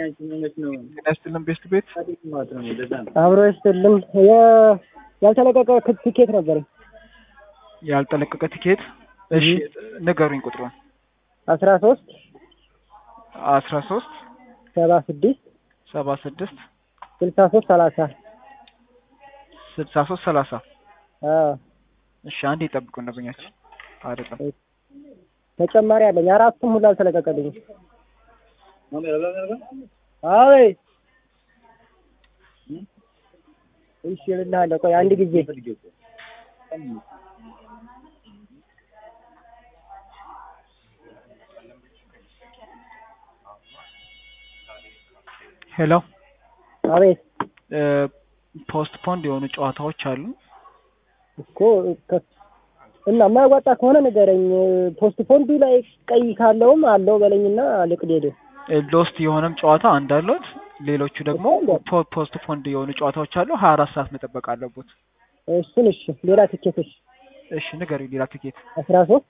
ጤና ይስጥልን ቤስት ቤት አብሮ ይስጥልን። ያልተለቀቀ ትኬት ነበር ያልተለቀቀ ቲኬት። እሺ ንገሩኝ ቁጥሩን። አስራ ሶስት አስራ ሶስት ሰባ ስድስት ሰባ ስድስት ስልሳ ሶስት ሰላሳ ስልሳ ሶስት ሰላሳ እሺ አንድ ይጠብቁ ደንበኛችን አይደለም ተጨማሪ አለኝ። አራቱም ሁሉ አልተለቀቀልኝም። አይ እሺ እልልሃለሁ። ቆይ አንድ ጊዜ ሄሎ አቤት ፖስት ፖንድ የሆኑ ጨዋታዎች አሉ እኮ ከ- እና የማያዋጣ ከሆነ ንገረኝ። ፖስት ፖንዱ ላይ ቀይ ካለውም አለው በለኝና ልቅድ ሄደ ሎስት የሆነም ጨዋታ አንድ አሉት ሌሎቹ ደግሞ ፖ- ፖስት ፖንድ የሆኑ ጨዋታዎች አሉ ሀያ አራት ሰዓት መጠበቅ አለቡት እሱን እሺ። ሌላ ትኬቶች እሺ ንገሩኝ ሌላ ትኬት አስራ ሶስት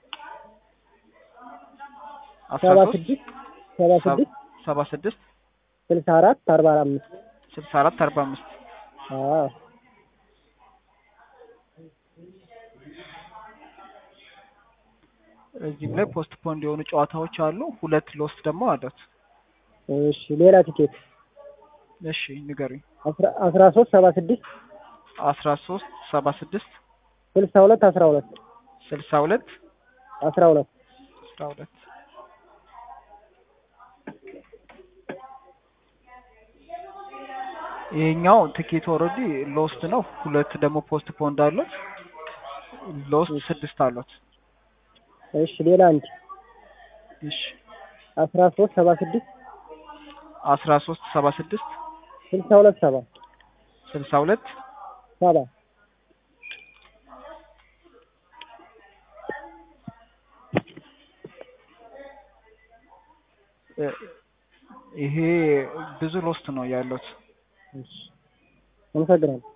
አስራ ሰባ ሶስት ስድስት ሰባ ስድስት ሰባ ስድስት ስልሳ አራት አርባ አምስት ስልሳ አራት አርባ አምስት አዎ እዚህም ላይ ፖስት ፖንድ የሆኑ ጨዋታዎች አሉ ሁለት ሎስት ደግሞ አሉት እሺ። ሌላ ትኬት እሺ ንገሩኝ አስራ- አስራ ሶስት ሰባ ስድስት አስራ ሶስት ሰባ ስድስት ስልሳ ሁለት አስራ ሁለት ስልሳ ሁለት አስራ ሁለት አስራ ሁለት ይሄኛው ትኬት ኦልሬዲ ሎስት ነው። ሁለት ደግሞ ፖስት ፖንድ አሉት። ሎስት ስድስት አሉት። እሺ። ሌላ አንድ እሺ አስራ ሶስት ሰባ ስድስት አስራ ሶስት ሰባ ስድስት ስልሳ ሁለት ሰባ ስልሳ ሁለት ሰባ እ ይሄ ብዙ ሎስት ነው ያሉት። እሺ። አመሰግናለሁ።